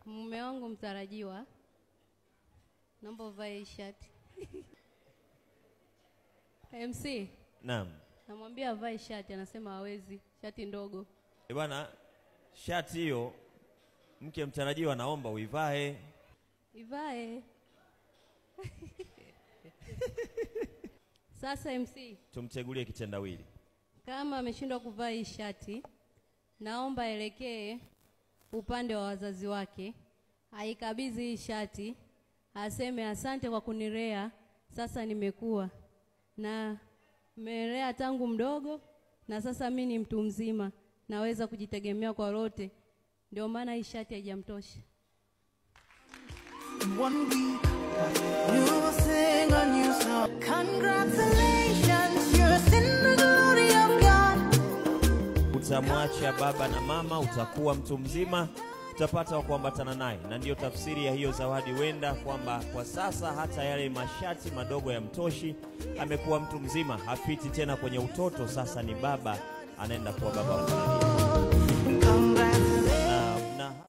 Mume wangu mtarajiwa, naomba uvae hii shati. MC, Naam. namwambia avae shati, anasema hawezi, shati ndogo. E bwana, shati hiyo mke mtarajiwa naomba uivae. Ivae. Sasa MC, Tumtegulie kitendawili. kama ameshindwa kuvaa hii shati, naomba aelekee upande wa wazazi wake, aikabidhi hii shati, aseme asante kwa kunilea, sasa nimekuwa na mmelea tangu mdogo, na sasa mi ni mtu mzima, naweza kujitegemea kwa lote, ndio maana hii shati haijamtosha. In one week, you will sing a new song. Congratulations, you're in the glory of God. Utamwacha baba na mama, utakuwa mtu mzima, utapata wa kuambatana naye, na ndiyo tafsiri ya hiyo zawadi. Wenda kwamba kwa sasa hata yale mashati madogo ya mtoshi, amekuwa mtu mzima, hapiti tena kwenye utoto, sasa ni baba, anaenda kuwa baba wa familia.